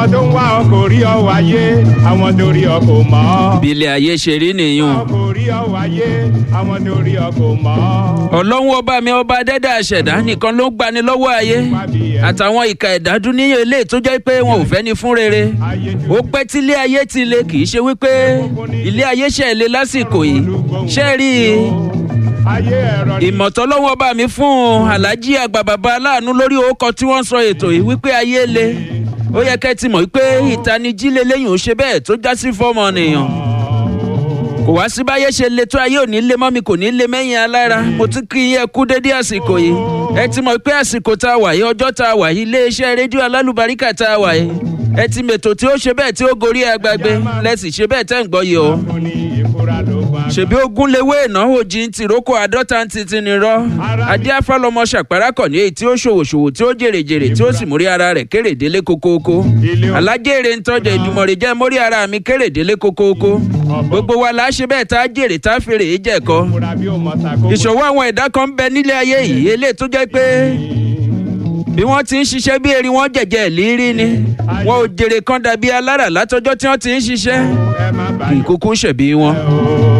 àwọn tó ń wá ọ kò rí ọ wáyé àwọn tó rí ọ kò mọ̀ ọ́. bí ilé ayé ṣe rí nìyún. ọ kò rí ọ wáyé àwọn tó rí ọ kò mọ̀ ọ́. ọlọ́run ọba mi ọba dẹ́dẹ́ àṣẹ̀dá nìkan ló ń gbani lọ́wọ́ ayé àtàwọn ìka ẹ̀dá dúníyàn ilé tó jẹ́ pé wọn ò fẹ́ ni fún rere ó pẹ́ tí ilé ayé ti le kì í ṣe wípé ilé ayé ṣe le lásìkò yìí ṣe rí i ayé ẹ̀rọ ni ìmọ̀tọ́ lọ́wọ́ bá mi fún aláàjì àgbà bàbá aláàánú lórí orúkọ tí wọ́n sọ ètò yìí wípé ayé le ó yẹ kẹ́ ti mọ̀ wípé ìtanijí lélẹ́yìn ò ṣe bẹ́ẹ̀ tó já sí fọ́mọ nìyàn kò wá sí báyé ṣe le tó ayé ò ní lé mọ́ mi kò ní lé mẹ́yìn alára mo tún kí yẹ kú dédé àsìkò yìí ẹ ti mọ̀ pé àsìkò tá a wà yìí ọjọ́ tá a wà yìí iléeṣẹ́ rédíò alálùbáríkà tá a wà yìí ẹ ti mètò tí ó ṣe bẹ́ẹ̀ tí ó gorí agbágbé lẹ́sìn ṣe bẹ́ẹ̀ tẹ́ ń gbọ́ yìí o kò ní ìfura ló gbà. ṣèbí ogún lewé ìnáwó jí ń tìrókò àádọ́ta ń titi ni rọ́ adé afálọmọ ṣàpárákọ̀ ní èyí tí ó ṣòwòṣòwò tí ó jèrèjèrè tí ó sì mórí ara rẹ̀ kérèdélé kókóókó alájèrè ń tọ́jà ìdùmọ̀rẹ̀ jẹ́ mórí ara mi kérèdélé kókóókó gbogbo wa la ṣe bẹ́ẹ̀ tá a jèrè tá a fèrè é jẹ̀kọ́ ìfura bí ó mọ̀ ta kó. ìṣòwò àwọn ẹ̀dá kan ń bẹ nílé ayé yìí eléyìí tó jẹ́ pé bí wọ́n ti ń ṣiṣẹ́ bí erin wọ́n jẹ̀jẹ̀ lírí ni wọn ò jèrè kan dàbí alára látọjọ́ tí wọ́n ti ń ṣiṣẹ́ ẹ má kì í bàa kúkú ṣẹ̀bí wọn. o.